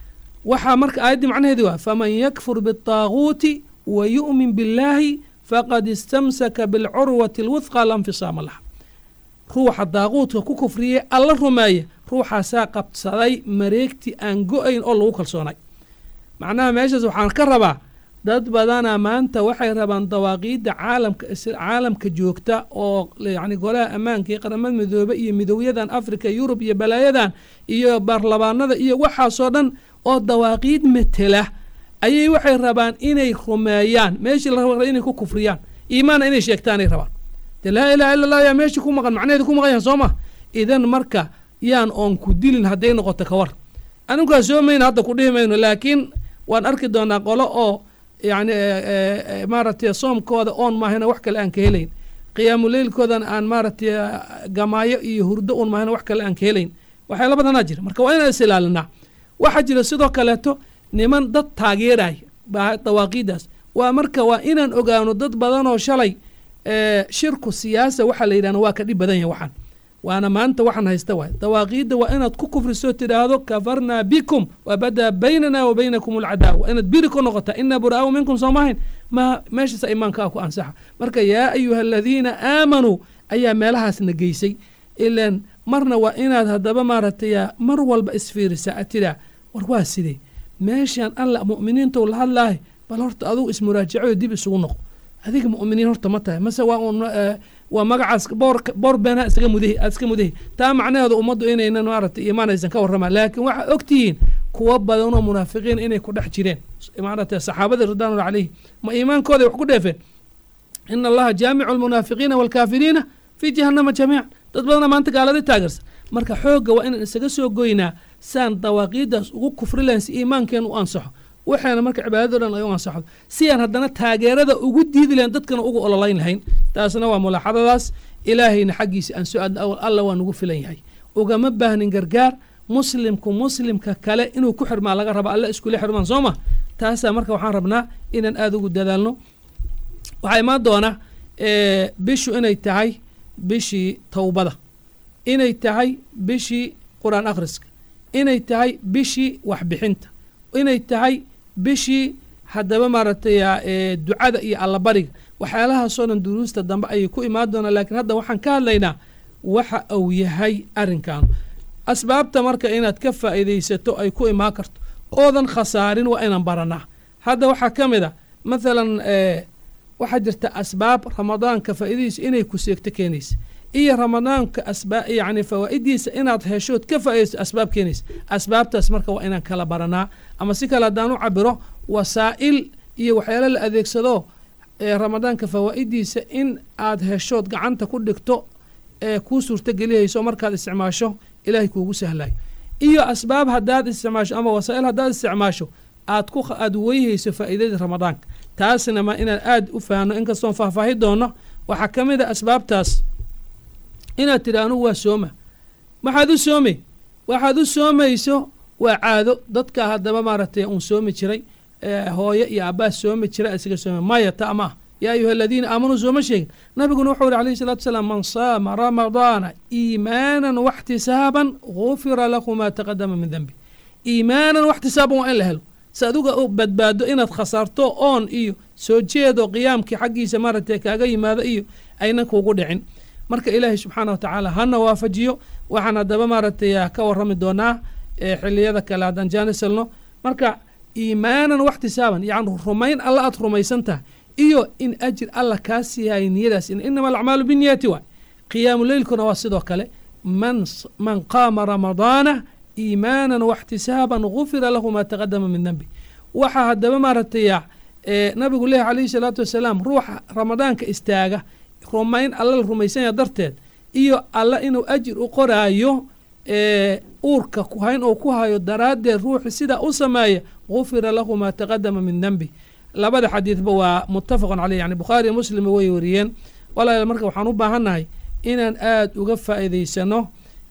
waxaa marka aayaddii macnaheedi waa faman yakfur biالطaaguuti wa yu'min biاllaahi faqad istamsaka biاlcurwati اlwudqa la nfisaama laha ruuxa daaquudka ku kufriyey alla rumeeya ruuxaasaa qabsaday mareegti aan go-ayn oo lagu kalsoonay macnaha meeshaas waxaan ka rabaa dad badana maanta waxay rabaan dawaaqiidda caalamka caalamka joogta oo yacni golaha ammaanka iyo qaramada midoobe iyo midowyadan africa yurub iyo balaayadan iyo baarlamaanada iyo waxaasoo dhan oo dawaaqiid metela ayay waxay rabaan inay rumeeyaan meeshii la raba inay ku kufriyaan iimaanna inay sheegtaanay rabaan de laa ilaha illa allah yaa meeshii ku maqan macnaheedi ku maqan yahan soo ma idan marka yaan oon ku dilin hadday noqoto ka war aninkaa soo mayna hadda ku dhihi mayno laakiin waan arki doonaa qolo oo yacni maaragtay soomkooda oon maahayna wax kale aan ka helayn qiyaamuleylkoodana aan maaragtay gamaayo iyo hurdo un maahayna wax kale aan ka helayn waxyaala badanaa jira marka waa inaan is ilaalinaa waxaa jira sidoo kaleeto niman dad taageeraya baa dawaaqiiddaas waa marka waa inaan ogaano dad badanoo shalay shirku siyaasa waxaa la yidhahna waa ka dhib badan yahay waxaan waana maanta waxaan haysta waay dawaaqiidda waa inaad ku kufrisoo tidhaahdo kafarnaa bikum wabadaa baynana wa baynakum alcadaawa waa inaad biri ku noqotaa inaa buraa'u minkum soo maahayn ma meeshaasa imaankaa ku ansaxa marka yaa ayuha aladiina aamanuu ayaa meelahaasna geysay ilaan marna waa inaad haddaba maaragtay mar walba isfiirisaa ad tidhaa war waa sidee meeshaan alla mu'miniintou la hadlaahay bal horta adugu ismuraajacoyo dib isugu noqo adiga mu'miniin horta ma tahay mase waa un waa magacaas boor boor beenha iskaga mudahi aad iska mudahi taa macnaheedu ummaddu inaynan maaragtay iimaanaysan ka warramaan laakiin waxaa og tihiin kuwa badanoo munaafiqiin inay ku dhex jireen maaragtay saxaabadii ridwaanullah calayhi ma iimaankooday wax ku dheefeen ina allaha jaamicu almunaafiqiina waalkaafiriina fii jahannama jamiican dad badana maanta gaalada taageersan marka xoogga waa inaan isaga soo goynaa saan dawaaqiiddaas ugu kufri lahayn si iimaankeen u ansaxo waxaana marka cibaadado dhan ay u ansaxdo si aan haddana taageerada ugu diidi lahayn dadkana ugu ololayn lahayn taasna waa mulaaxadadaas ilaahayna xaggiisa aan soo aadna awal alla waa nugu filan yahay ugama baahnin gargaar muslimku muslimka kale inuu ku xirmaa laga raba alla iskula xirmaan soo ma taasaa marka waxaan rabnaa inaan aada ugu dadaalno waxaa imaan doona bishu inay tahay bishii towbada inay tahay bishii qur-aan akhriska inay tahay bishii waxbixinta inay tahay bishii haddaba maaragtay ee ducada iyo allabariga waxyaalahaasoo dhan duruusta dambe ayay ku imaan doonaa laakiin hadda waxaan ka hadlaynaa waxa uu yahay arrinkan asbaabta marka inaad ka faa'iidaysato ay ku imaan karto oodan khasaarin waa inaan baranaa hadda waxaa ka mid a mathalan waxaa jirta asbaab ramadaanka faa'iidadiisa inay ku seegto keenaysa iyo ramadaanka asbaa yacni fawaa'idiisa inaad heshood ka faa'iidayso asbaab keenaysa asbaabtaas marka waa inaan kala baranaa ama si kale haddaan u cabiro wasaa'il iyo waxyaalo la adeegsado ee ramadaanka fawaa'idiisa in aad heshood gacanta ku dhigto ee kuu suurtagelihayso markaad isticmaasho ilaahay kuugu sahlayo iyo asbaab haddaad isticmaasho ama wasaa'il haddaad isticmaasho aad ku aad weyhayso faa'iidadii ramadaanka taasna ma inaan aad u fahanno inkastoon faahfaahi doonno waxaa ka mid a asbaabtaas inaad tidhi anugu waa sooma maxaad u soomay waxaad u soomayso waa caado dadka haddaba maaragtay uun soomi jiray hooyo iyo abbaas soomi jira isaga sooma maya ta ma ah yaa ayuha aladiina aamanuu sooma sheegin nabiguna wuxuu yihi alayhi salatu wasalaam man saama ramadaana iimaanan waxtisaaban gufira lahu maa taqadama min denbi iimaanan waxtisaaban waa in la helo si aduga u badbaado inaad khasaarto oon iyo soo jeedo qiyaamkii xaggiisa maaragtay kaaga yimaado iyo aynan kuugu dhicin marka ilaahay subxaana wa tacaala hana waafajiyo waxaan haddaba maaragtay ka warrami doonaa xiliyada kale haddaan jaanisalno marka iimaanan waxtisaaban yacni rumayn alla aad rumaysan tahay iyo in ajir alla kaa siiyahay niyadaas inama alacmaalu biniyati waay qiyaamu leylkuna waa sidoo kale man man qaama ramadaana iimaanan waxtisaaban gufira lahu maa taqadama min denbi waxaa haddaba maaragtay nabigu leehi calayhi salaatu wasalaam ruuxa ramadaanka istaaga rumayn alla la rumaysanya darteed iyo alla inuu ajir u qoraayo uurka kuhayn oo ku hayo daraaddeed ruuxi sidaa u sameeya gufira lahu maa taqadama min denbi labada xadiidba waa muttafaqun caleyh yani bukhaari muslima way wariyeen walaal marka waxaan u baahannahay inaan aada uga faa'iidaysano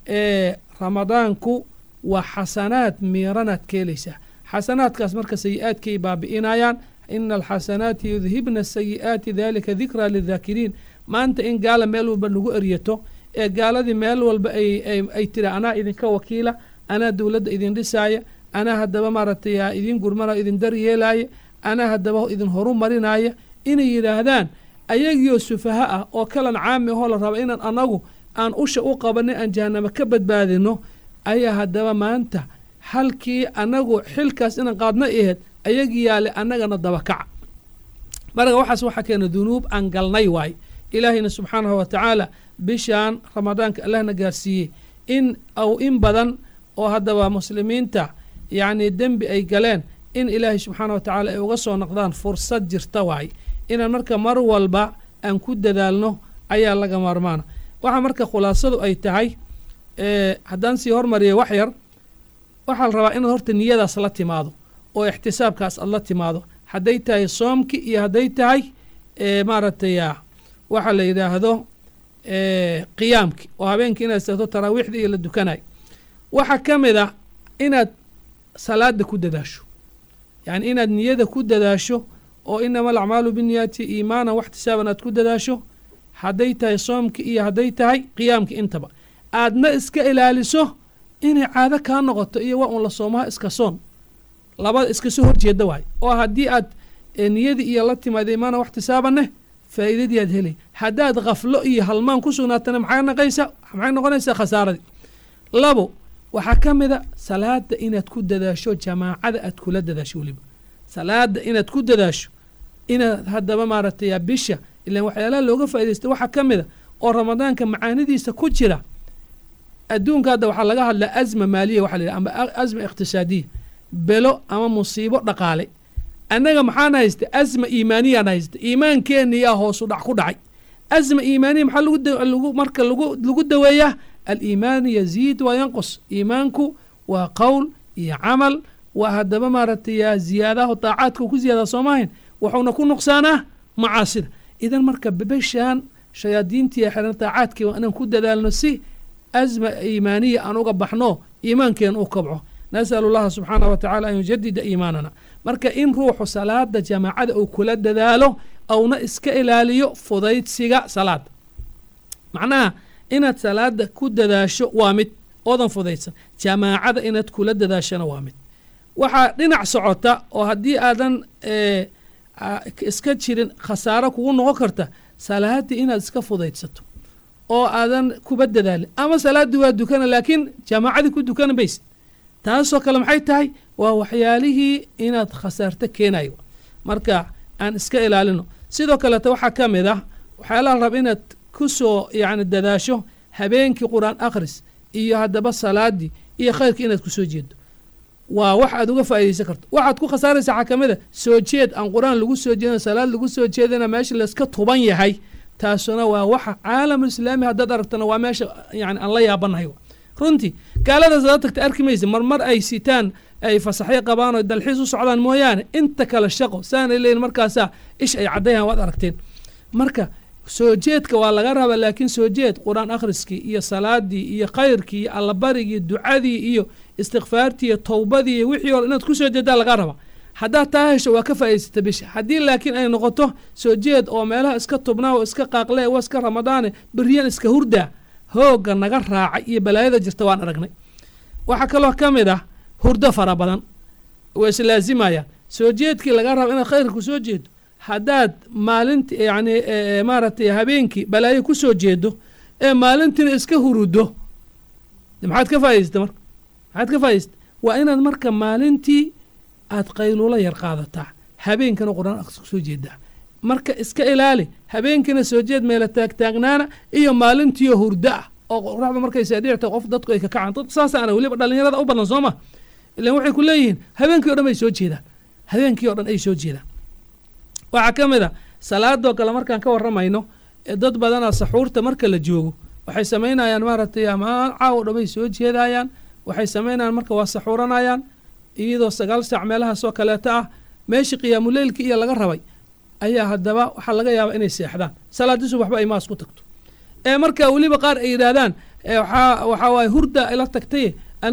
ramadaanku waa xasanaad miiranaad ka helaysaa xasanaadkaas marka sayi-aadkay baabi'inayaan ina alxasanaati yudhibna asayi'aati dalika dikraa lidaakiriin maanta in gaala meel walba lagu eryato ee gaaladii meel walba ay tiri anaa idinka wakiila anaa dowladda idin dhisaaya anaa haddaba maaragtay idin gurmana idin daryeelaaya anaa haddaba idin horu marinaaya inay yidhaahdaan ayagiyo sufaha ah oo kalan caami ahoo la raba inaan anagu aan usha u qabanay aan jahanamo ka badbaadino ayaa haddaba maanta halkii anagu xilkaas inaan qaadna aheed ayagii yaale annagana dabakaca marka waxaas waxaa keena dunuub aan galnay waay ilaahayna subxaanahu wa tacaala bishaan ramadaanka allahna gaarsiiyey in aw in badan oo haddaba muslimiinta yacni dembi ay galeen in ilaahay subxaana wa tacaala ay uga soo noqdaan fursad jirta waay inaan marka mar walba aan ku dadaalno ayaa laga maarmaana waxaa marka khulaasadu ay tahay haddaan sii hormariya wax yar waxaa la rabaa inaad horta niyadaas la timaado oo ixtisaabkaas aad la timaado hadday tahay soomki iyo hadday tahay maaragtay waxaa la yidhaahdo qiyaamki oo habeenkii inaad istaagto taraawiixda iyo la dukanayo waxaa ka mid a inaad salaada ku dadaasho yacni inaad niyada ku dadaasho oo inama alacmaalu binniyaati iimaanan waxtisaaban aad ku dadaasho hadday tahay soomki iyo hadday tahay qiyaamki intaba aadna iska ilaaliso inay caado kaa noqoto iyo waa un la soomaha iska soon labada iska soo horjeeda waay oo haddii aad niyadii iyo la timaada iimaanan waxtisaabaneh faa'iidadii aad helay haddaad khaflo iyo halmaan ku sugnaatana maxay naqaysaa maxay noqonaysaa khasaaradii labo waxaa ka mid a salaada inaad ku dadaasho jamaacada aad kula dadaasho weliba salaada inaad ku dadaasho inaad haddaba maaragtay bisha ilaan waxyaalaha looga faaidaysta waxaa ka mid a oo ramadaanka macaanidiisa ku jira adduunka hadda waxaa laga hadlaa azma maaliya waxa la yidhaha ama azma iqtisaadiya belo ama musiibo dhaqaale annaga maxaan haysta asma iimaaniyaan haysta iimaankeeniyaa hoosu dhac ku dhacay asma iimaaniya maxaa lagu marka lagu lagu daweeyaa aliimaanu yaziid waa yanqus iimaanku waa qowl iyo camal waa haddaba maaragtay ziyaadaha daacaadka ku ziyaada soomahayn wuxuuna ku nuqsaanaa macaasida idan marka bebeshaan shayaadiintii xiran daacaadkii waa inaan ku dadaalno si asma iimaaniya aan uga baxno iimaankeena u kabco nasalu llaha subxaanah wa tacala an yujadida iimaanana marka in ruuxu salaada jamaacada uu kula dadaalo auna iska ilaaliyo fudaydsiga salaada macnaha inaad salaada ku dadaasho waa mid oodan fudaydsan jamaacada inaad kula dadaashona waa mid waxaa dhinac socota oo haddii aadan eh, a- iska jirin khasaaro kugu noqon karta salaaddii inaad iska fudaydsato oo aadan kuba dadaalin ama salaaddii waa dukana laakiin jamaacadii ku dukana maysid taasoo kale maxay tahay waa waxyaalihii inaad khasaarto keenayo marka aan iska ilaalino sidoo kaleeta waxaa ka mid ah waxyaalaha la raba inaad ku soo yacni dadaasho habeenkii qur-aan akhris iyo haddaba salaadii iyo khayrkii inaad ku soo jeedo waa wax aad uga faa'iidaysan karto waxaad ku khasaaraysaa waxaa ka mid a soo jeed aan qur-aan lagu soo jeedin salaad lagu soo jeedina meesha layska tuban yahay taasuna waa waxa caalamul islaami haddaad aragtana waa meesha yani aan la yaabanahay runtii gaaladaas hadaad tagta arki maysa marmar ay sitaan ay fasaxyo qabaan oo dalxiis u socdaan mooyaane inta kale shaqo saanay leeyihin markaasaa ish ay caddayaan waad aragteen marka soo jeedka waa laga rabaa laakiin soo jeed qur-aan akhriskii iyo salaadii iyo khayrkii iyo allabarigii ducadii iyo istikfaartii iyo towbadii iyo wixii hore inaad ku soo jeedaa laga rabaa haddaad taa hesho waa ka faa'idaysata bisha haddii laakiin ay noqoto soo jeed oo meelaha iska tubnaa oo iska qaaqlee waa iska ramadaane beriyan iska hurdaa hoogga naga raacay iyo balaayada jirta waan aragnay waxaa kaloo ka mid ah hurdo fara badan waa islaazimayaan soo jeedkii laga raba inaad khayrka ku soo jeedo haddaad maalinti yacni maaragtay habeenkii balaayo ku soo jeedo ee maalintiina iska hurudo maxaad ka faa'idaysata marka maxaad ka faa'idaysata waa inaad marka maalintii aad qayluulo yar qaadataa habeenkana qur-aan akhris ku soo jeedaa marka iska ilaali habeenkiina soo jeed meela taagtaagnaana iyo maalintiiyo hurdo ah oo qoraxda markay saadhicta qof dadku ay ka kacaan dad saasaana weliba dhallinyarada u badan soo ma ilan waxay ku leeyihiin habeenkii o dhan bay soo jeedaan habeenkii o dhan ay soo jeedaan waxaa ka mid a salaadoo kale markaan ka warramayno ee dad badana saxuurta marka la joogo waxay samaynayaan maaragtay amaan caawo dhan bay soo jeedayaan waxay samaynayaan marka waa saxuuranayaan iyadoo sagaal saac meelahaasoo kaleeta ah meeshii qiyaamuleylki iyo laga rabay ayaa haddaba waxaa laga yaabaa inay seexdaan salaadiisu waxba ay maas ku tagto ee marka weliba qaar ay yidhaahdaan waxaa waxaa waaye hurda ila tagtay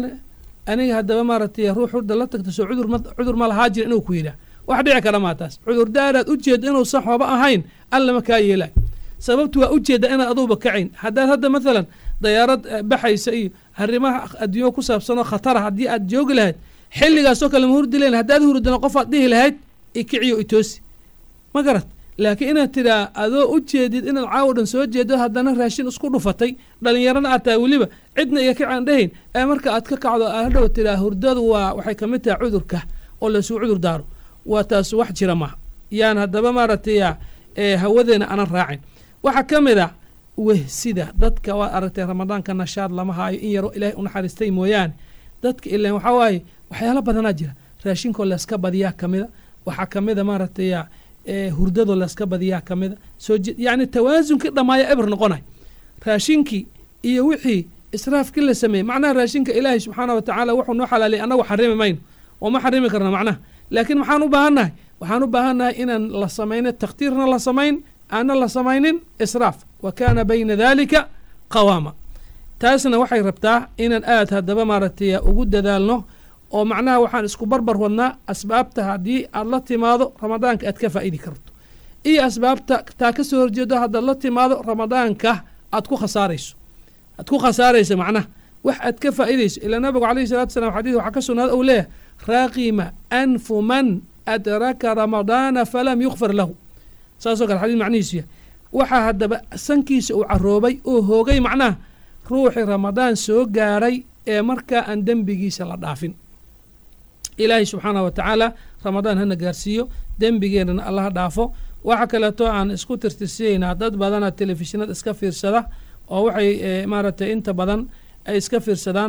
aniga haddaba maaragtay ruux hurda la tagta soo cudur ma cudur ma lahaa jira inuu ku yidhaah wax dhici kara maa taas cudurdaaraad u jeeda inuusan waxba ahayn allama kaa yeelay sababtu waa ujeeda inaad aduuba kacayn haddaad hadda maalan dayaarad baxaysa iyo arrimaha adduunyo ku saabsanoo khatara haddii aad joogi lahayd xilligaasoo kale ma hurdi lahayn haddaad hurdana qofaad dhihi lahayd ikiciyo itoosi ma garat laakiin inaad tidhaa adoo u jeedid inaad caawo dhan soo jeedo haddana raashin isku dhufatay dhallinyarana aad tahay weliba cidna iyo kacaan dhahayn ee marka aad ka kacdo aad hadhow tidhaa hurdadu waa waxay ka mid tahay cudurka oo laysuu cudur daaro waa taas wax jira maaha yaan haddaba maaragtay hawadeena aanan raacin waxaa ka mid ah wehsida dadka waad aragtay ramadaanka nashaad lama haayo in yaroo ilaahay u naxariistay mooyaane dadka ilan waxaa waaye waxyaalo badanaa jira raashinkoo layska badiyaa ka mida waxaa ka mida maaragtay hurdadoo layska badiyaa ka mida soo yacni tawaasunkii dhammaaya eber noqonay raashinkii iyo wixii israafkii la sameeyey macnaha raashinka ilaahay subxaana wa tacaala wuxuu noo xalaaliyay annagu xarimi mayno oo ma xarimi karna macnaha laakiin maxaan u baahannahay waxaan u baahannahay inaan la samayno takhtiirna la samayn aanna la samaynin israaf wa kaana bayna dalika qawaama taasna waxay rabtaa inaan aad haddaba maaragtay ugu dadaalno oo macnaha waxaan isku barbar wadnaa asbaabta haddii aad la timaado ramadaanka aad ka faa'idi karto iyo asbaabta taa ka soo horjeedo haddaad la timaado ramadaanka aad ku khasaarayso aad ku khasaarayso macnaha wax aad ka faa'idayso ilaa nabigu calayhi salatu salam xadiis waxaa ka sugnaada uu leeyahay raaqima anfu man adraka ramadaana falam yukfar lahu saasoo kale xadiis macnihiisu yahay waxaa haddaba sankiisa uu caroobay oo hoogay macnaha ruuxii ramadaan soo gaaray ee markaa aan dembigiisa la dhaafin ilaahay subxaanah wa tacaala ramadaan hana gaarsiiyo dembigeennana allaha dhaafo waxa kaleeto aan isku tirtirsiyeynaa dad badana telefishinada iska fiirsada oo waxay maaragtay inta badan ay iska fiirsadaan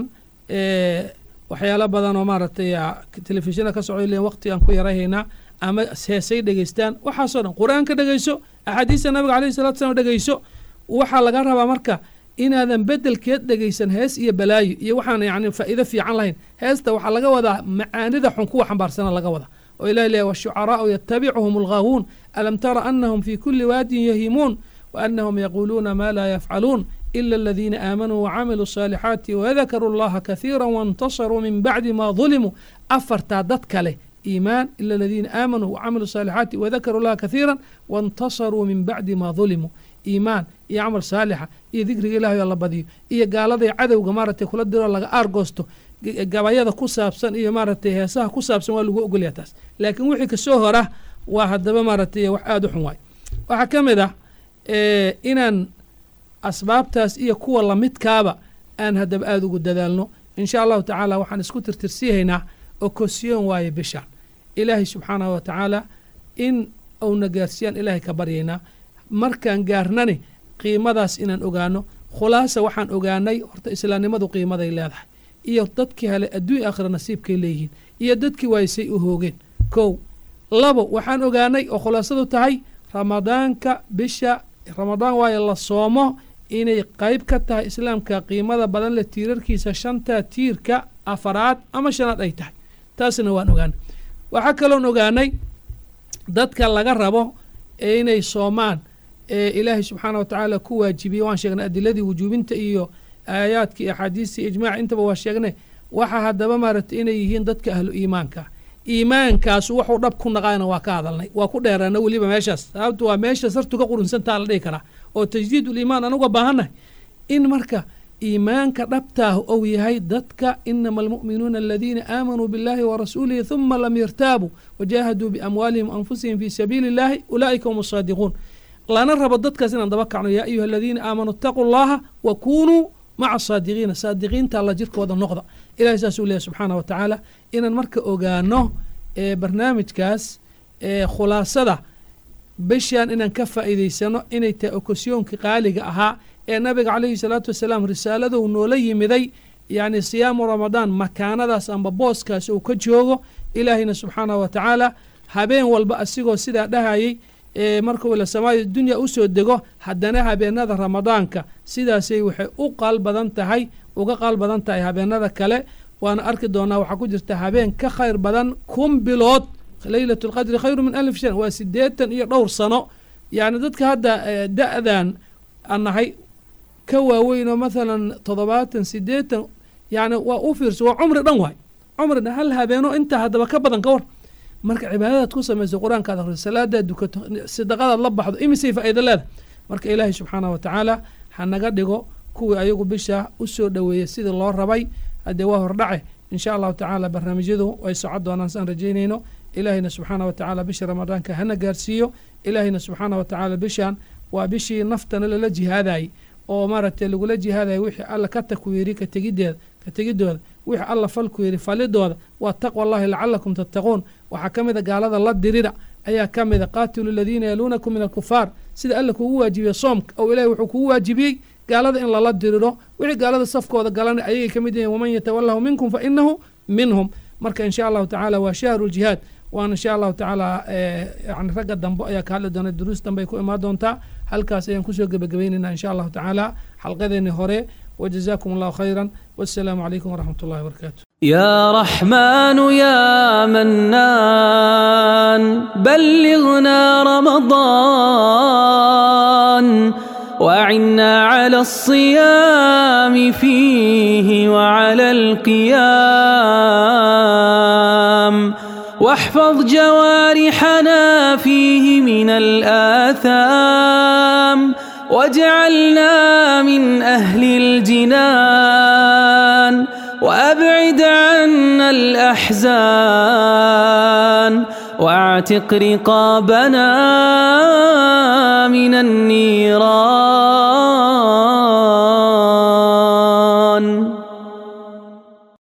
waxyaalo badan oo maaragtay telefishinada ka socdo leeyiin waqti aan ku yarahaynaa ama heesay dhegeystaan waxaasoo dhan qur-aanka dhegeyso axaadiista nabiga alayhi salatu slam dhegeyso waxaa laga rabaa marka inaadan bedelkeed dhegeysan hees iyo balaayo iyo waxaan yani faa'iido fiican lahayn heesta waxaa laga wadaa macaanida xun kuwa xambaarsana laga wadaa oo ilahi leeyahy washucaraa'u yatabicuhum alghawuun alam tara anahum fi kuli waadin yahimuun waanahum yaquuluuna ma laa yafcaluun ila aladiina aamanuu wacamiluu الصaalixaati wadakaruu اllaha kahiira waاntasaruu min bacdi ma ظulimuu afartaa dad kale iimaan ila aladiina aamanuu wacamiluu الصaalixaati wadakaruu اllaha kahiira waاntasaruu min bacdi ma ظulimuu iimaan iyo camal saalixa iyo dikriga ilahay oo la badiyo iyo gaaladay cadowga maaragtay kula diroo laga aargoosto gabayada ku saabsan iyo maaragtay heesaha ku saabsan waa lagu ogolyaha taas laakiin wixii kasoo hora waa haddaba maaragtay wax aada u xun waay waxaa ka mid ah inaan asbaabtaas iyo kuwa lamidkaaba aan haddaba aada ugu dadaalno insha allahu tacaala waxaan isku tirtirsiihaynaa okosyoon waaye bishaan ilaahay subxaanahu wa tacaala in uuna gaarsiiyaan ilaahay ka baryaynaa markaan gaarnani qiimadaas inaan ogaano khulaasa waxaan ogaanay horta islaamnimadu qiimaday leedahay iyo dadkii hale adduunya aakhira nasiibkay leeyihiin iyo dadkii waaysay u hoogeen kow labo waxaan ogaanay oo khulaasadu tahay ramadaanka bisha ramadaan waaye la soomo inay qayb ka tahay islaamka qiimada badan leh tiirarkiisa shanta tiirka afaraad ama shanaad ay tahay taasna waan ogaanay waxaa kaloon ogaanay dadka laga rabo ee inay soomaan ee ilaahay subxaana wa tacaala ku waajibiyey waan sheegnay adiladii wujuubinta iyo aayaadka iyo axaadiista iyo ijmaac intaba waa sheegnay waxaa haddaba maaragtay inay yihiin dadka ahlu iimaanka iimaankaasu waxuu dhab ku naqaana waa ka hadalnay waa ku dheeraana weliba meeshaas sababtu waa meesha sartu ka qurunsantaa la dhihi karaa oo tajdiid uliimaan anuga baahannahay in marka iimaanka dhabtaah ou yahay dadka inama almu'minuuna aladiina aamanuu biاllahi warasuulihi huma lam yartaabuu wajaahaduu biamwaalihim anfusihim fii sabiili اllahi ulaa'ika hum asaadiquun lana rabo dadkaas inaan daba kacno yaa ayuha aladiina aamanuu itaquu llaha wa kunuu maca saadiqiina saadiqiinta alla jirkooda noqda ilahay saasuu leeyahy subxaana wa tacaala inaan marka ogaano barnaamijkaas khulaasada bishaan inaan ka faa'iidaysano inay tahay okosyoonka qaaliga ahaa ee nabiga calayhi salaatu wasalaam risaaladou noola yimiday yacni siyaamu ramadaan makaanadaas amba booskaas uu ka joogo ilaahayna subxaanahu wa tacaala habeen walba asigoo sidaa dhahayay markuu ila samaaya dunya usoo dego haddana habeenada ramadaanka sidaasay waxay u qaal badan tahay uga qaal badan tahay habeenada kale waana arki doonaa waxaa ku jirta habeen ka khayr badan kun bilood leylat lqadri khayru min alif shan waa sideetan iyo dhowr sano yacni dadka hadda da-dan aan nahay ka waaweynoo mathalan toddobaatan sideetan yani waa u fiirso waa cumri dhan waay cumri dhan hal habeeno intaa haddaba ka badan ka war marka cibaadadaad ku samayso qur-aankaad akhriso salaadaad dukato sadaqadaad la baxdo imisay faa'iida leedahay marka ilaahay subxaanah wa tacaala ha naga dhigo kuwii ayagu bisha u soo dhoweeyey sidii loo rabay haddee waa hordhace insha allahu tacaala barnaamijyadu way socon doonaan saan rajaynayno ilaahayna subxaana wa tacaala bisha ramadaanka hana gaarsiiyo ilaahayna subxaana wa tacaala bishaan waa bishii naftana lala jihaadayay oo maaragtay lagula jihaadaya wixii alla ka takwiiri ka tegideeda ka tegidooda wixii alla falku yidhi falidooda waa taqwa allahi lacalakum tattaquun waxaa ka mida gaalada la dirida ayaa ka mida qaatilu aladiina yaluunakum min alkufaar sida alla kugu waajibiye soomka oo ilahay wuxuu kugu waajibiyey gaalada in lala diriro wixii gaalada safkooda galana ayagay ka mid yihiin waman yatawalahu minkum fa inahu minhum marka insha allahu tacaala waa shahru ljihaad waana insha allahu tacaala yani ragga dambe ayaa ka hadli doona duruus dambe ay ku imaan doontaa halkaas ayaan kusoo gebagabaynaynaa insha allahu tacaala xalqadeeni hore وجزاكم الله خيرا والسلام عليكم ورحمة الله وبركاته يا رحمن يا منان بلغنا رمضان وعنا على الصيام فيه وعلى القيام واحفظ جوارحنا فيه من الآثام واجعلنا من أهل الجنان وأبعد عنا الأحزان واعتق رقابنا من النيران